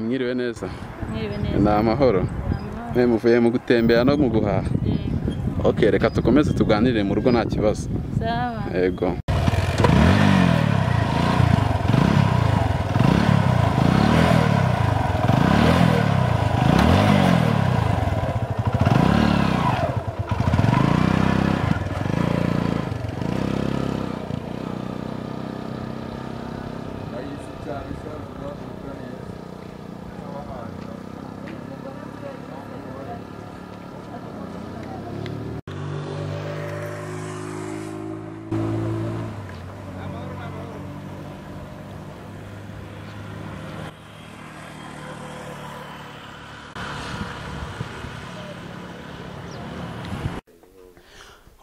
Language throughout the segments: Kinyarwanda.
mwiriwe neza mwiriwe ni neza amahoro amahoro mwe muvuye mu gutembera no mu guhaha yego ok reka dukomeze tuganire mu rugo nta kibazo sawa yego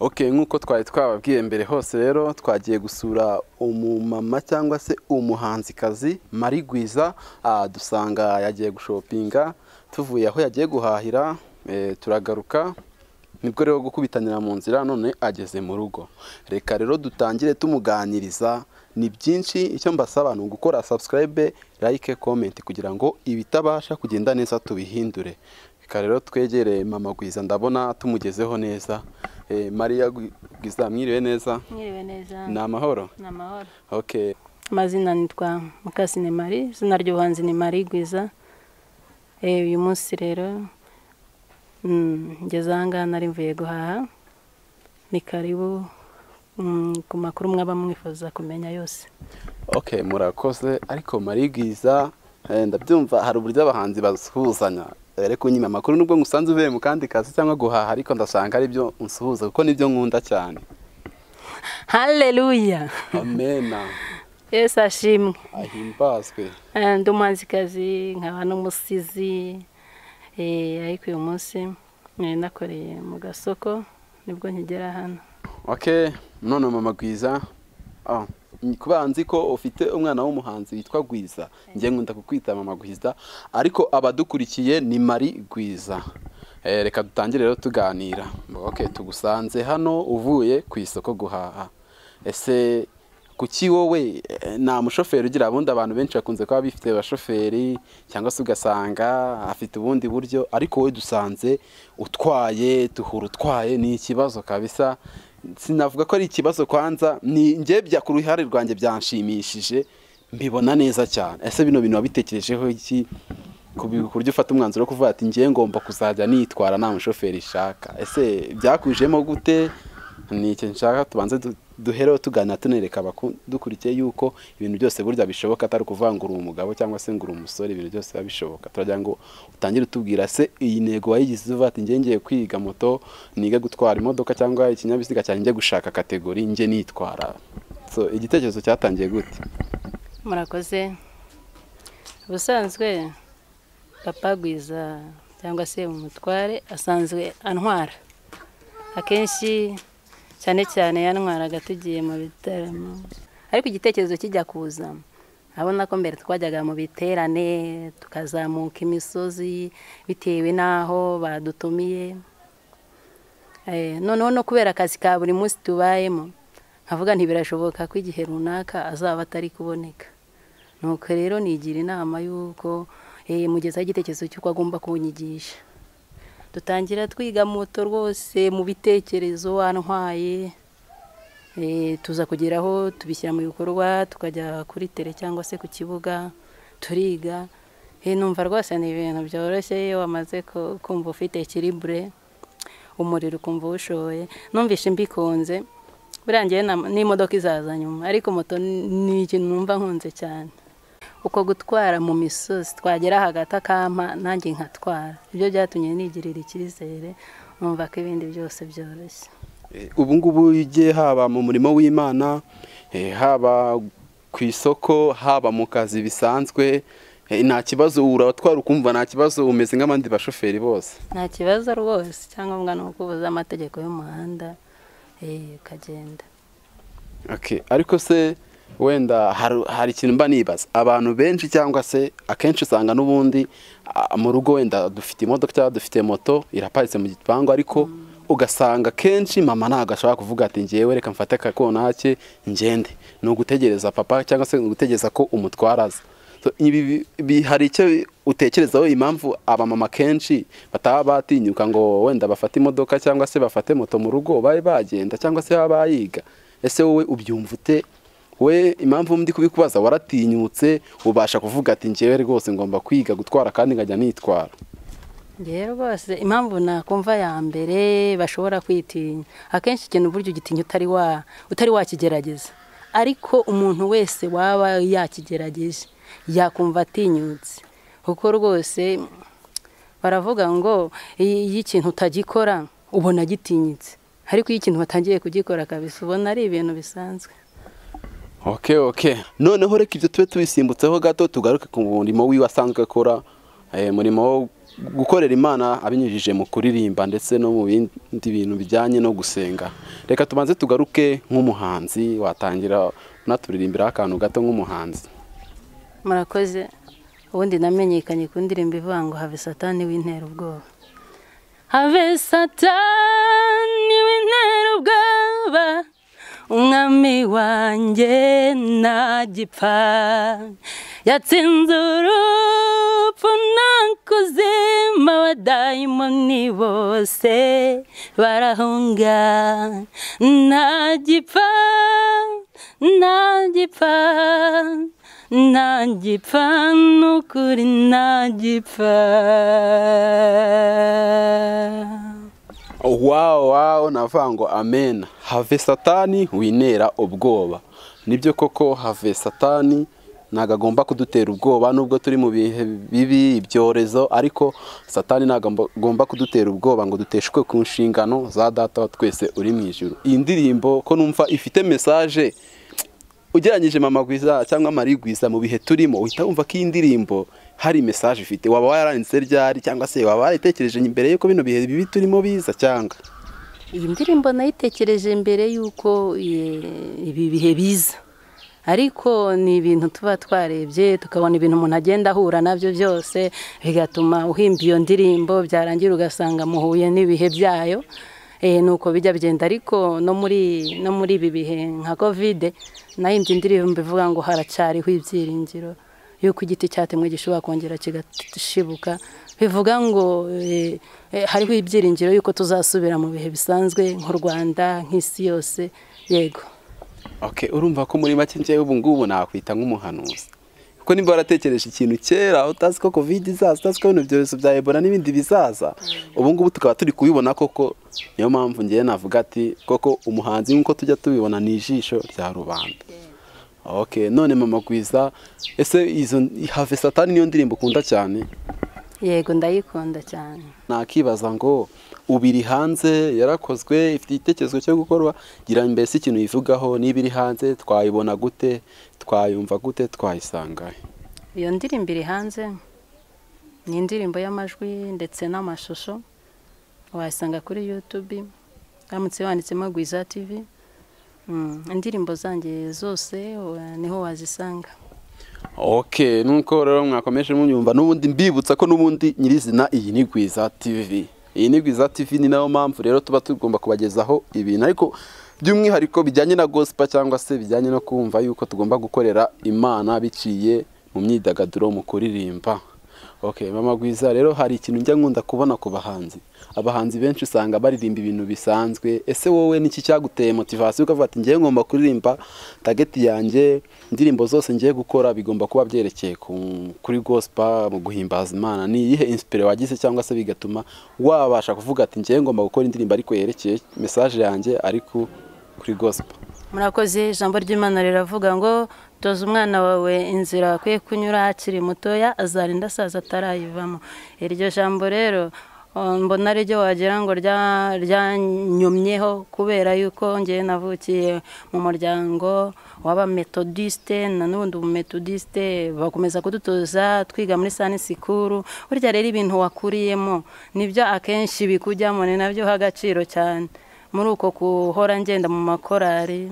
ok nk'uko twari twababwiye mbere hose rero twagiye gusura umumama cyangwa se umuhanzikazi Marie Gwiza ah, dusanga yagiye gushopinga tuvuye aho yagiye guhahira eh, turagaruka nibwo rero gukubitanira mu nzira none ageze mu rugo reka rero dutangire tumuganiriza ni byinshi icyo mbasaba ni ugukora subscribe like comment kugira ngo ibitabasha kugenda neza tubihindure reka rero twegere mama Gwiza ndabona tumugezeho neza Eh, Maria Gwi- Gwiza mwiriwe neza mwiriwe neza ni amahoro ni amahoro okay amazina nitwa mukasine mari izina ry'ubuhanzi ni mari gwiza Eh, uyu munsi rero mm, ngeze ahangaha nari mvuye guhaha ni karibu mm, ku makuru mwaba mwifuza kumenya yose okay murakoze ariko Marie Gwiza eh, ndabyumva hari uburyo abahanzi basuhuzanya reka unyime amakuru nubwo ngusanze uvuye mu kandi kazi cyangwa guhaha ariko ndasanga ari byo unsuhuza kuko nibyo nkunda cyane haleluya amena yesu ashimwe ahimbazwe Eh, ndi umuhanzikazi nkaba n'umusizi Eh, ariko uyu munsi nari nakoreye mu gasoko nibwo nkigera hano okay none mama Gwiza ah, ni kuba nzi ko ufite umwana w'umuhanzi witwa Gwiza njye nkunda kukwita mama Gwiza ariko abadukurikiye ni Mari Gwiza Eh, reka dutangire rero tuganira okay tugusanze hano uvuye ku isoko guhaha ese kuki wowe eh, nta mushoferi ugira abundi abantu benshi bakunze kuba bifite abashoferi cyangwa se ugasanga afite ubundi buryo ariko wowe dusanze utwaye duhura utwaye ni ikibazo kabisa sinavuga ko ari ikibazo kwanza ni njye bya ku ruhare rwanjye byanshimishije mbibona neza cyane ese bino bintu wabitekerejeho iki ku bi- ku buryo ufata umwanzuro wo kuvuga ati njye ngomba kuzajya nitwara nta mushoferi nshaka ese byakujemo gute ni icyo nshaka tubanze du- duhereho tuganira tunereka abadukurikiye yuko ibintu byose burya bishoboka atari ukuvuga ngo uri umugabo cyangwa se ngo uri umusore ibintu byose biba bishoboka turagira ngo utangire utubwira se iyi ntego wayigize uvuga ati njye ngiye kwiga moto nige gutwara imodoka cyangwa ikinyabiziga cyanjye njye gushaka kategori njye nitwara so igitekerezo cyatangiye gute murakoze ubusanzwe papa gwiza cyangwa se umutware asanzwe antwara akenshi cyane cyane yantwaraga tugiye mu bitaramo ariko igitekerezo kijya kuza abona ko mbere twajyaga mu biterane tukazamuka imisozi bitewe n'aho badutumiye Eh, noneho no kubera akazi ka buri munsi tubayemo nkavuga nti birashoboka ko igihe runaka azaba atari kuboneka nuko rero nigira inama y'uko eh, mugezaho igitekerezo cy'uko agomba kunyigisha dutangira twiga moto rwose mu bitekerezo wantwaye eh, tuza kugeraho tubishyira mu bikorwa tukajya kuri tere cyangwa se ku kibuga turiga Eh, numva rwose ni ibintu byoroshye iyo wamaze ku- kumva ufite kiribure umuriro ukumva uwushoye numvishe mbikunze buriya njyewe na- n'imodoka izaza nyuma ariko moto ni ikintu numva nkunze cyane uko gutwara mu misozi twagera hagati akampa nanjye nkatwara ibyo byatumye nigirira icyizere numva ko ibindi byose byoroshye Eh, ubu ngubu ujye haba mu murimo w'imana eh, haba ku isoko haba mu kazi bisanzwe eh, nta kibazo uratwara ukumva nta kibazo umeze nk'abandi bashoferi bose nta kibazo rwose icyangombwa ni ukubuza amategeko y'umuhanda eh, ukagenda Okay, ariko se wenda hari hari ikintu mba nibaza abantu benshi cyangwa se akenshi usanga n'ubundi ah, mu rugo wenda dufite imodoka cyangwa dufite moto iraparitse mu gipangu ariko ugasanga kenshi mama ntabwo ashobora kuvuga ati ngewe reka mfate akakonake ngende ni ugutegereza papa cyangwa se ni ugutegereza ko umutwara aza So, ibi bi- bi- hari icyo utekerezaho impamvu abamama kenshi bataba batinyuka ngo wenda bafate imodoka cyangwa se bafate moto mu rugo babe bagenda cyangwa se baba bayiga ese wowe ubyumva ute we impamvu ndi kubikubaza waratinyutse ubasha kuvuga ati njyewe rwose ngomba kwiga gutwara kandi nkajya nitwara ngewe rwose impamvu nakumva ya mbere bashobora kwitinya akenshi ikintu uburyo ugitinya utari wa utari wakigerageza ariko umuntu wese waba yakigerageje yakumva atinyutse kuko rwose baravuga ngo i- iyo ikintu utagikora ubona gitinyitse ariko iyo ikintu watangiye kugikora kabisa ubona ari ibintu bisanzwe ok ok noneho reka ibyo tube tubisimbutseho gato tugaruke ku murimo wiwe asanzwe akora eh, murimo wo gukorera imana abinyujije mu kuririmba ndetse no mu bindi bintu bijyanye no gusenga reka tubanze tugaruke nk'umuhanzi watangira unaturirimbiraho akantu gato nk'umuhanzi murakoze ubundi namenyekanye ku ndirimbo ivuga ngo have satani w'intera ubwoba have satani w'intera ubwoba umwami wanjye ntagipfa yatsinze urupfu n'akuzima abadayimoni bose barahunga ntagipfa ntagipfa ntagipfa n'ukuri ntagipfa wawu wawu navuga ngo amen have satani winera ubwoba nibyo koko have satani ntabwo agomba kudutera ubwoba nubwo turi mu bihe bibi ibyorezo ariko satani ntabwo agomba kudutera ubwoba ngo duteshwe ku nshingano za data wa twese uri mu ijoro iyi ndirimbo ko numva ifite mesaje ugereranyije mama gwiza cyangwa mari gwiza mu bihe turimo uhita wumva ko iyi ndirimbo hari mesaje ifite waba waranditse ryari cyangwa se waba warayitekereje mbere y'uko bino bihe bibi turimo biza cyangwa iyi ndirimbo nayitekereje mbere y'uko eh, ibi bihe biza ariko ni ibintu tuba twarebye tukabona ibintu umuntu agenda ahura nabyo byose bigatuma uhimba iyo ndirimbo byarangira ugasanga muhuye n'ibihe byayo eh, nuko bijya bigenda ariko no muri no muri ibi bihe nka kovide nayimbye indirimbo ivuga ngo haracyariho ibyiringiro yuko igiti cyatemwe gishobora kongera kigashibuka bivuga ngo eh, eh, hariho ibyiringiro yuko tuzasubira mu bihe bisanzwe nk'u rwanda nk'isi yose yego Ok, urumva ko muri make njyewe ubu ngubu nakwita nk'umuhanuzi kuko niba waratekereje ikintu kera utazi ko covid izaza utazi ko bino byorezo bya ebola n'ibindi bizaza ubu ngubu tukaba turi kubibona koko niyo mpamvu ngewe navuga ati koko umuhanzi nk'uko tujya tubibona ni ijisho rya rubanda ok none mama gwiza ese izo have satani niyo ndirimbo ukunda cyane yego ndayikunda cyane nakibaza ngo ubiri hanze yarakozwe ifite igitekerezo cyo gukorwa gira mbese ikintu yivugaho niba iri hanze twayibona gute twayumva gute twayisanga he? iyo ndirimbo iri hanze ni indirimbo y'amajwi ndetse n'amashusho wayisanga kuri yutubi uramutse wanditsemo gwiza tivi indirimbo zanjye zose wa- niho wazisanga ok nuko rero mwakomeje munyumva n'ubundi mbibutsa ko n'ubundi nyirizina iyi ni gwiza tv iyi ni gwiza tv ni nayo mpamvu rero tuba tugomba kubagezaho ibintu ariko by'umwihariko bijyanye na gosipa cyangwa se bijyanye no kumva yuko tugomba gukorera imana biciye mu myidagaduro mu kuririmba ok mama gwiza rero hari ikintu njya nkunda kubona ku bahanzi abahanzi benshi usanga baririmba ibintu bisanzwe ese wowe niki cyaguteye motivasiyo ukavuga ati ngewe ngomba kuririmba tageti yanjye indirimbo zose ngiye gukora bigomba kuba byerekeye ku- kuri gosipa mu guhimbaza imana ni iyihe insipire wagize cyangwa se bigatuma wabasha kuvuga ati ngewe ngomba gukora indirimbo ariko yerekeye mesaje yanjye ariko kuri gosipa murakoze ijambo ry'imana riravuga ngo toza umwana wawe inzira akwiye kunyura akiri mutoya azarinda asaza atarayivamo iryo jambo rero eh, mbona ari ryo wagira ngo rya- ryanyumyeho kubera yuko ngewe navukiye mu muryango w'abametodisite na n'ubundi ubumetodisite bakomeza kudutoza twiga muri sani sikuru burya rero ibintu wakuriyemo nibyo akenshi bikujyamo ni nabyo uha agaciro cyane muri uko guhora ngenda mu makorari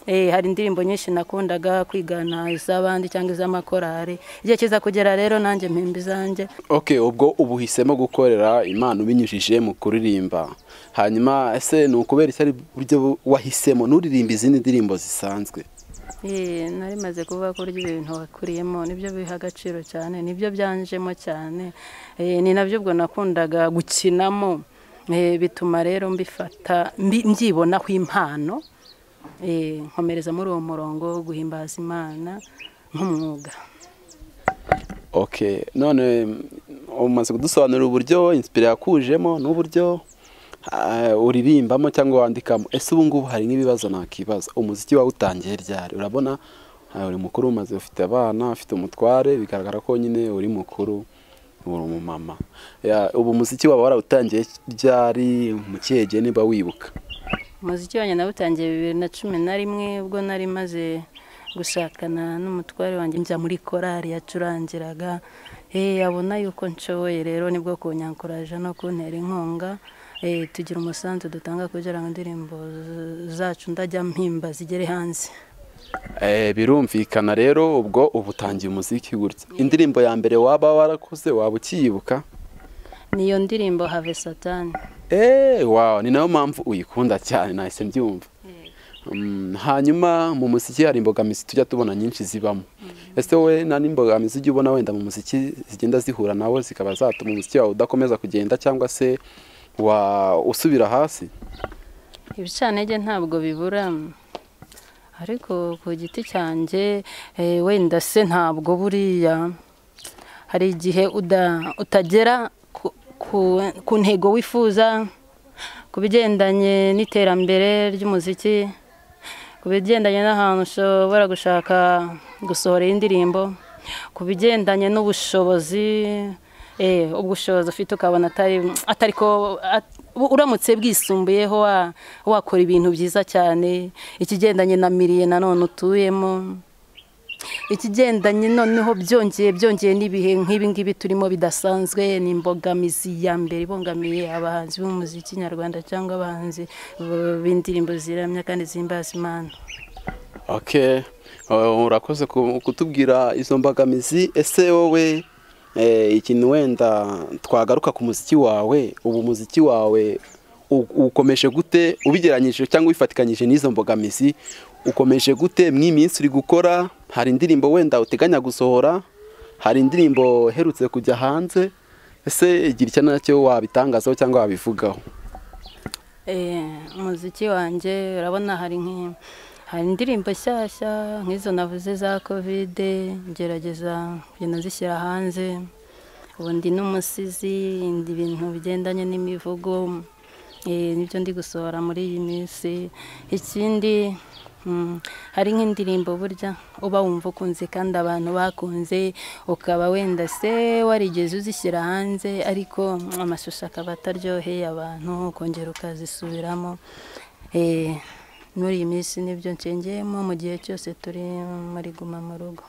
eh, hari indirimbo nyinshi nakundaga kwigana iz'abandi cyangwa iz'amakorari igihe kiza kugera rero nanjye mpimba izanjye ok ubwo uba uhisemo gukorera imana ubinyujije mu kuririmba hanyuma ese ni ukubera iki ari uburyo wahisemo nturirimba izindi ndirimbo zisanzwe Ee, nari maze kuvuga ko burya ibintu wakuriyemo nibyo biha agaciro cyane nibyo byanjemo cyane Ee, ni nabyo ubwo nakundaga gukinamo Ee, bituma rero mbifata mbi- mbyibonaho impano Ee, nkomereza muri uwo murongo wo guhimbaza imana nk'umwuga okay none mm, umaze kudusobanurira uburyo inspire yakujemo n'uburyo ah, uririmbamo cyangwa wandikamo ese ubu ngubu hari nk'ibibazo nakibaza umuziki wawe utangiye ryari urabona ah, uri mukuru umaze ufite abana ufite umutware bigaragara ko nyine uri mukuru uri umumama Ya, ubu umuziki waba warawutangiye ryari mu kihe gihe niba wibuka umuziki wanjye nawutangiye bibiri na cumi na rimwe ubwo nari maze gushakana n'umutware wanjye njya muri korari yacurangiraga Eh, abona yuko nshoboye rero nibwo kunyankuraje no kuntera inkunga Eh, tugira umusanzu dutanga kugira ngo indirimbo z- zacu ndajya mpimba zigere hanze Eh, birumvikana rero ubwo uba utangiye umuziki gutya indirimbo ya mbere waba warakoze waba ukiyibuka niyo ndirimbo have satani eee wawe ni nayo mpamvu uyikunda cyane nahise mbyumva Mm, hanyuma mu muziki hari imbogamizi tujya tubona nyinshi zibamo ese wowe nta n'imbogamizi ujya ubona wenda mu muziki zigenda zihura nawe zikaba zatuma umuziki wawe udakomeza kugenda cyangwa se wa usubira hasi ibicantege ntabwo bibura ariko ku giti cyanjye eh, wenda se ntabwo buriya hari igihe uda- utagera ku- ku- ku ntego wifuza ku bigendanye n'iterambere ry'umuziki ku bigendanye n'ahantu ushobora gushaka gusohora indirimbo ku bigendanye n'ubushobozi eh, ubushobozi ufite ukabona atari atari ko at- bu- uramutse bwisumbuyeho wa- wakora ibintu byiza cyane ikigendanye na miriye nanone utuyemo ikigendanye noneho byongeye byongeye n'ibihe nk'ibi ngibi turimo bidasanzwe ni imbogamizi ya mbere ibangamiye abahanzi b'umuziki nyarwanda cyangwa abahanzi b- b'indirimbo ziramya kandi zihimbaza imana okay Uh, urakoze ku- kutubwira izo mbogamizi ese wowe eh, ikintu wenda twagaruka ku muziki wawe ubu umuziki wawe u- ukomeje gute ubigeranyije cyangwa ubifatikanyije n'izo mbogamizi ukomeje gute mw'iminsi uri gukora hari indirimbo wenda uteganya gusohora hari indirimbo uherutse kujya hanze ese igira icyo nacyo wabitangazaho cyangwa wabivugaho Eh, umuziki wanjye urabona hari nk'i- hari indirimbo nshyashya nk'izo navuze za kovide ngerageza kugenda zishyira hanze ubu ndi n'umusizi ndi ibintu bigendanye n'imivugo eh, nibyo ndi gusohora muri iyi minsi ikindi mm, hari nk'indirimbo burya uba wumva ukunze kandi abantu bakunze ukaba wenda se warigeze uzishyira hanze ariko mm, amashusho akaba ataryoheye abantu ukongera ukazisubiramo Eh, muri iyi minsi nibyo nshengeyemo mu gihe cyose turi muri guma mu rugo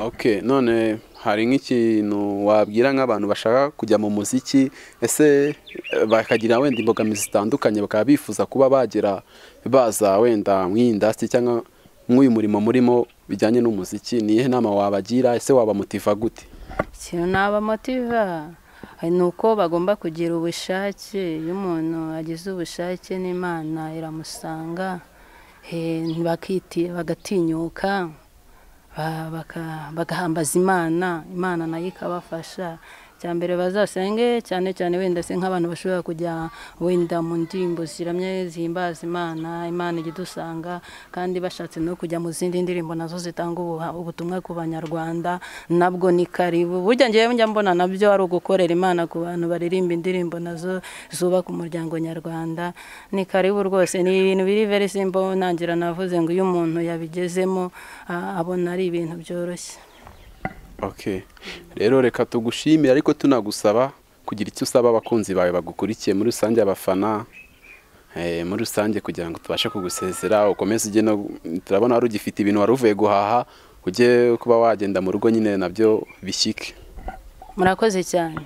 ok none hari nk'ikintu wabwira nk'abantu bashaka kujya mu muziki ese eh, bakagira wenda imbogamizi zitandukanye bakaba bifuza kuba bagera baza wenda mw'iyi indasitiri cyangwa mw'uyu murimo murimo bijyanye n'umuziki ni iyihe nama wabagira ese wabamutiva gute ikintu nabamotiva ni uko bagomba kugira ubushake iyo umuntu agize ubushake n'imana iramusanga eh, bakiti- bagatinyuka ba- baka- bagahambaza imana imana nayo ikabafasha cya mbere bazasenge cyane cyane wenda se nk'abantu bashobora kujya wenda mu ndirimbo ziramye zihimbaza imana imana ijya idusanga kandi bashatse no kujya mu zindi ndirimbo nazo zitanga ubuha- ubutumwa ku banyarwanda nabwo ni karibu burya ngewe njya mbona nabyo ari ugukorera imana ku bantu baririmba indirimbo nazo zubaka umuryango nyarwanda ni karibu rwose ni ibintu biri very simple nangira navuze ngo iyo umuntu yabigezemo a- abona ari ibintu byoroshye ok rero reka tugushimire ariko tunagusaba kugira icyo usaba abakunzi bawe bagukurikiye muri rusange abafana eh, muri rusange kugira ngo tubashe kugusezera ukomeze ujye no turabona wari ugifite ibintu wari uvuye guhaha ujye kuba wagenda mu rugo nyine nabyo bishyike murakoze cyane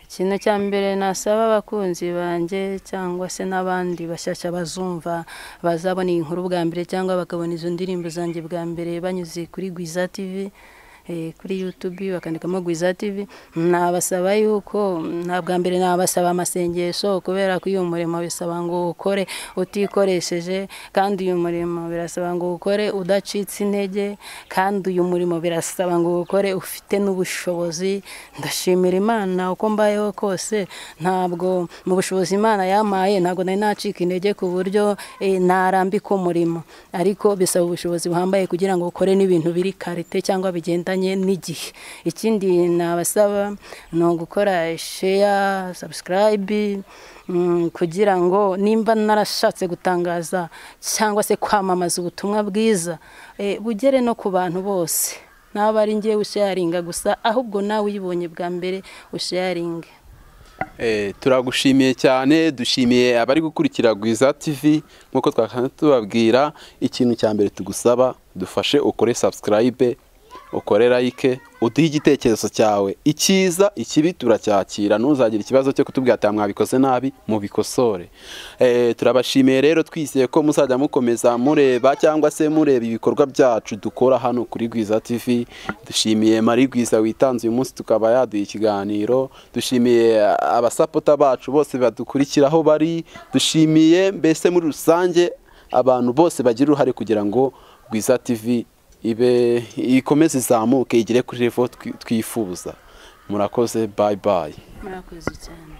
ikintu cya mbere nasaba abakunzi banjye cyangwa se n'abandi bashyashya bazumva bazabona iyi nkuru bwa mbere cyangwa bakabona izo ndirimbo zanjye bwa mbere banyuze kuri Gwiza TV eh, kuri yutubi bakandikamo gwiza tivi nabasaba yuko nta bwa mbere nabasaba amasengesho kubera ko uyu murimo bisaba ngo ukore utikoresheje kandi uyu murimo birasaba ngo ukore udacitse intege kandi uyu murimo birasaba ngo ukore ufite n'ubushobozi ndashimira imana uko mbayeho kose ntabwo mu bushobozi imana yampaye ntabwo nari nacika intege ku buryo eh, narambika umurimo ariko bisaba ubushobozi buhambaye kugira ngo ukore n'ibintu biri karite cyangwa bigendanye n'igihe ikindi nabasaba ni ugukora sheya sabusikarayibi Mm, kugira ngo nimba narashatse gutangaza cyangwa se kwamamaza ubutumwa bwiza eh, bugere no ku bantu bose naba ari ngewe usharinga gusa ahubwo nawe uyibonye bwa mbere usharinge Eh, turagushimiye cyane dushimiye abari gukurikira Gwiza TV nk'uko twakanda tubabwira ikintu cya mbere tugusaba dufashe ukore subscribe ukore like uduhe igitekerezo cyawe icyiza ikibi turacyakira ntuzagire ikibazo cyo kutubwira ati mwabikoze nabi mubikosore Eh, turabashimiye rero twizeye ko muzajya mukomeza mureba cyangwa se mureba ibikorwa byacu dukora hano kuri Gwiza TV dushimiye Marie Gwiza witanze uyu munsi tukaba yaduha ikiganiro dushimiye abasapota bacu bose badukurikira aho bari dushimiye mbese muri rusange abantu bose bagira uruhare kugira ngo Gwiza TV ibe ikomeze izamuke igere kuri revo twifuza murakoze bayi bayi murakoze cyane